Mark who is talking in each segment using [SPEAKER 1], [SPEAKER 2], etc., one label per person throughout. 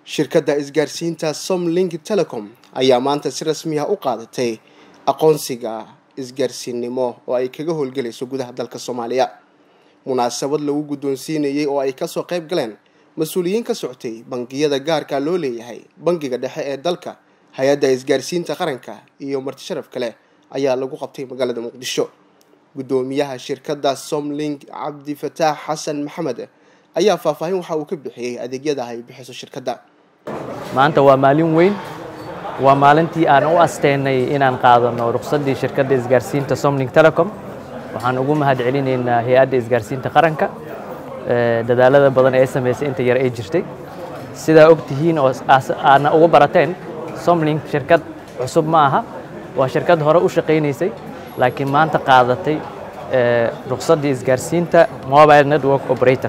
[SPEAKER 1] shirkadda isgaarsiinta somlink telecom ayaa maanta si rasmi ah u qaadatay aqoonsiga isgaarsiinnimo oo ay kaga howlgelayso gudaha dalka soomaaliya munaasabad lagu guddoonsiinayay oo ay kasoo qayb galeen mas-uuliyiin ka socotay bangiyada gaarka loo leeyahay bangiga dhexe ee dalka hay-adda isgaarsiinta qaranka iyo martisharaf kale ayaa lagu qabtay magaalada muqdisho guddoomiyaha shirkadda somlink cabdifataax xasan maxamed ayaa faahfaahin waxa uu ka bixiyey adeegyada ay bixiso shirkadda
[SPEAKER 2] maanta waa maalin weyn waa maalintii aan u asteynay inaan qaadano ruqsaddii shirkadda isgaarsiinta somlink telecom waxaan ugu mahad celinaynaa hay-adda isgaarsiinta qaranka dadaalada badan ee ay samaysay inta yar ay jirtay sidaa og tihiin oo aadna ugu barateen somlink shirkad cusub ma aha waa shirkad hore u shaqaynaysay laakiin maanta qaadatay ruqsaddii isgaarsiinta mobile network operator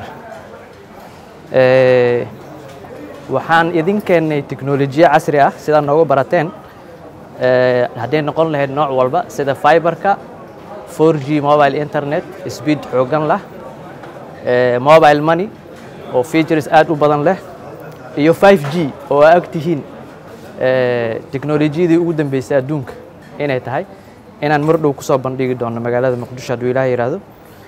[SPEAKER 2] waxaan idin keennay teknolojiya casri ah sidaa noogu barateen hadday noqon lahayd nooc walba sida fiberka 4g mobile internet speed xoogan lah mobile money oo features aad u badan leh iyo 5g oo aa og tihiin teknolojiyadii ugu dambeysay adduunka inay tahay inaan mar dhow kusoo bandhigi doono magaalada muqdisho hadduu ilaah yidhaahdo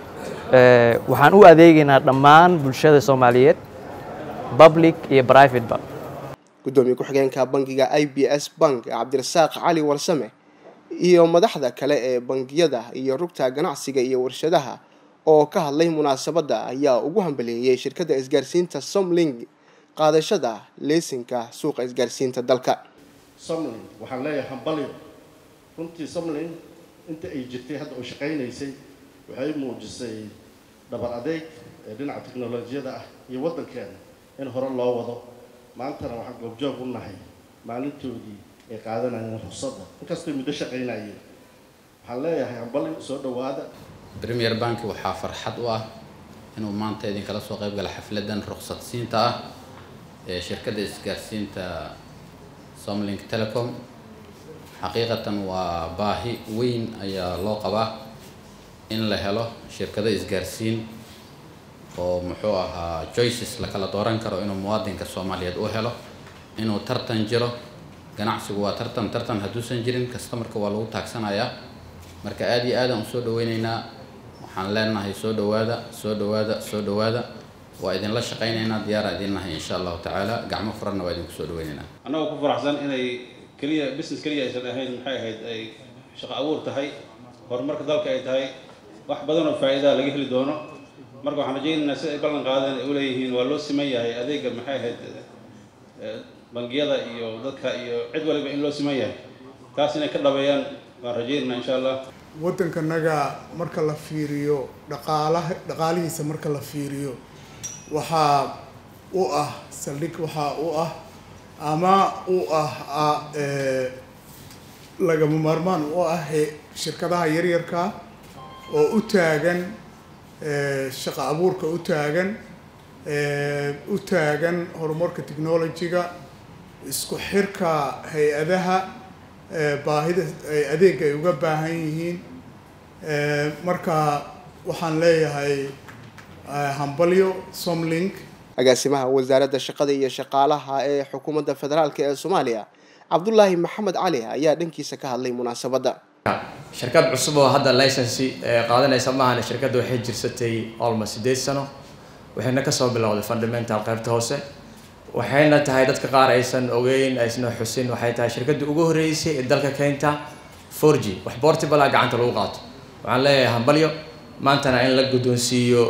[SPEAKER 2] waxaan u adeegaynaa dhammaan bulshada soomaaliyeed public iyo private ba
[SPEAKER 1] guddoomiye ku-xigeenka bangiga i b s bank cabdirasaaq cali warsame iyo madaxda kale ee bangiyada iyo rugta ganacsiga iyo warshadaha oo ka hadlay munaasabadda ayaa ugu hambaleeyey shirkadda isgaarsiinta somlink qaadashada leesinka suuqa isgaarsiinta dalka
[SPEAKER 3] somlink waxaan leeyahay hambalyo runtii somlink inta ay jirtay hadda oo shaqaynaysay waxay muujisay dhabar adeeg ee dhinaca teknolojiyada ah iyo waddankeena in hore loo wado maantana waxaan goobjoog u nahay maalintoodii ay qaadanayeen ruqsadda inkastoo muddo shaqaynayeen waxaan leeyahay hambalyo soo dhowaada
[SPEAKER 4] premier bank waxaa farxad u ah inuu maanta idinkala soo qayb gala xafladan ruqsad siinta ah ee shirkadda isgaarsiinta somlink telecom xaqiiqatan waa baahi weyn ayaa loo qabaa in la helo shirkado isgaarsiin oo muxuu ahaa joices la kala dooran karo inuu muwaadinka soomaaliyeed u helo inuu tartan jiro ganacsigu waa tartan tartan hadduusan jirin customarka waa lagu taagsanayaa marka aada iyo aadaan usoo dhaweyneynaa waxaan leenahay soo dhawaada soo dhawaada soo dhawaada waa idinla shaqaynaynaa diyaara idin nahay insha allahu tacaala gacmo furanna waa idinku soo dhaweyneynaa
[SPEAKER 5] annagoo ku faraxsan inay keliya business keliya aysan ahayn maxay ahayd ay shaqo abuur tahay horumarka dalka ay tahay wax badan oo faa'iidaa laga heli doono marka waxaan rajaynaynaa sida ay ballan qaadeen ay uleeyihiin waa loo siman yahay adeega maxay ahayd bangiyada iyo dadka iyo cid waliba in loo siman yahay taas inay ka dhabeeyaan waan rajaynaynaa insha allah
[SPEAKER 6] waddankanaga marka la fiiriyo dhaqaalaha dhaqaalihiisa marka la fiiriyo waxaa u ah saldhig waxaa u ah ama u ah lagama maarmaan u ah shirkadaha yaryarka oo u taagan shaqo abuurka u taagan u taagan horumarka technology-ga isku xirka hay-adaha baahida adeega ay uga baahan yihiin marka waxaan leeyahay hambalyo somlink
[SPEAKER 1] agaasimaha wasaaradda shaqada iyo shaqaalaha ee xukuumadda federaalk ee soomaaliya cabdulaahi maxamed cali ayaa dhankiisa ka hadlay munaasabadda
[SPEAKER 7] shirkad cusub oo hadda licensi qaadanaysa maahan shirkadda waxay jirsatay almost sideed sano waxayna kasoo bilowday fundamental qaybta hoose waxayna tahay dadka qaar aysan ogeyn aysna xusin waxay tahay shirkadda ugu horreysay ee dalka keenta four g wax portable ah gacanta lagu qaato waxaan leeyahay hambalyo maantana in la guddoonsiiyo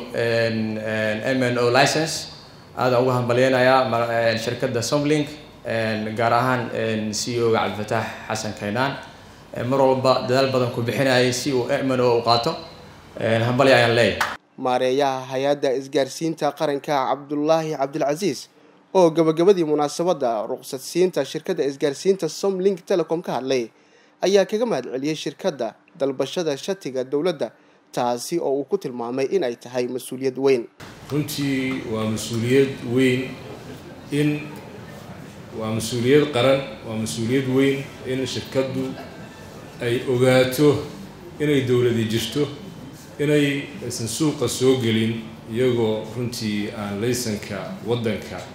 [SPEAKER 7] m n o license aadaan uga hambalyeynayaa shirkadda somlink gaar ahaan c o ga cabdifataax xasan kaynaan mar walba dadaal badan ku bixinayay si uu m n o u qaato hambalyo ayaan leeyahay
[SPEAKER 1] maareeyaha hay-adda isgaarsiinta qaranka cabdulaahi cabdilcasiis oo gabagabadii munaasabadda ruqsadsiinta shirkadda isgaarsiinta somlink telecom ka hadlay ayaa kaga mahad celiyey shirkadda dalbashada shatiga dowladda taasi oo uu ku tilmaamay in ay tahay mas-uuliyad weyn
[SPEAKER 8] runtii waa mas-uuliyad weyn in waa mas-uuliyad qaran waa mas-uuliyad weyn in shirkaddu ay ogaato inay dowladi jirto inay aysan suuqa soo gelin iyagoo runtii aan laysanka waddanka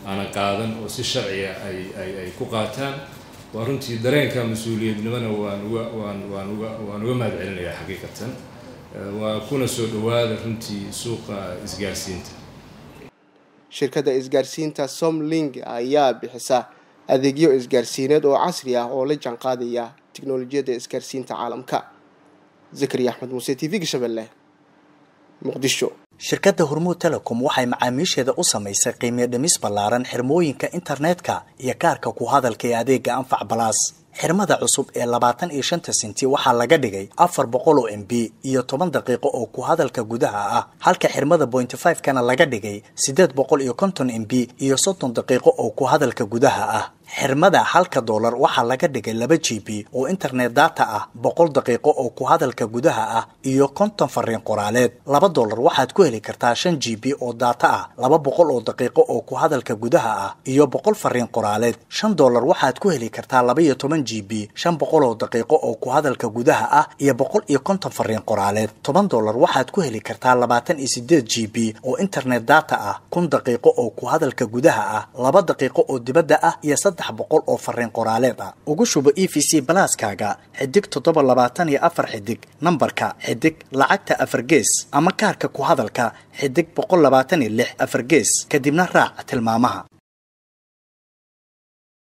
[SPEAKER 8] aanan qaadan oo si sharciya ay ay ay ku qaataan waa runtii dareenka mas-uuliyadnimona waan uga waan waan uga waan uga mahad celinayaa xaqiiqatan waa kuna soo dhawaada runtii suuqa isgaarsiinta
[SPEAKER 1] shirkadda isgaarsiinta somling ayaa bixisa adeegyo isgaarsiineed oo casri ah oo la jaanqaadaya tiknolojiyadda isgaarsiinta caalamka zakariya axmed muuse t v-ga shabeelle muqdisho
[SPEAKER 9] shirkadda hormuud telecom waxay macaamiisheeda u samaysay qiimiyo dhimis ballaaran xirmooyinka internetka iyo kaarka ku hadalka ee adeega anfac balaas xirmada cusub ee labaatan iyo shanta sinti waxaa laga dhigay afar boqol oo m b iyo toban daqiiqo oo ku hadalka gudaha ah halka xirmada pointy five kana laga dhigay siddeed boqol iyo konton m b iyo soddon daqiiqo oo ku hadalka gudaha ah xirmada halka doolar waxaa laga dhigay laba g b oo internet data ah boqol daqiiqo oo ku hadalka gudaha ah iyo konton fariin qoraaleed laba doolar waxaad ku heli kartaa shan g b oo data ah laba boqol oo daqiiqo oo ku hadalka gudaha ah iyo boqol fariin qoraaleed shan doolar waxaad ku heli kartaa laba iyo toban g b shan boqol oo daqiiqo oo ku hadalka gudaha ah iyo boqol iyo konton fariin qoraaleed toban doolar waxaad ku heli kartaa labaatan iyo sideed g b oo internet data ah kun daqiiqo oo ku hadalka gudaha ah laba daqiiqo oo dibadda ah iyo saddex boqol oo fariin qoraaleed ah ugu shubo e v c balaaskaaga xidig toddoba labaatan iyo afar xidig nambarka xidig lacagta afar gees ama kaarka ku hadalka xidig boqol labaatan iyo lix afar gees kadibna raac tilmaamaha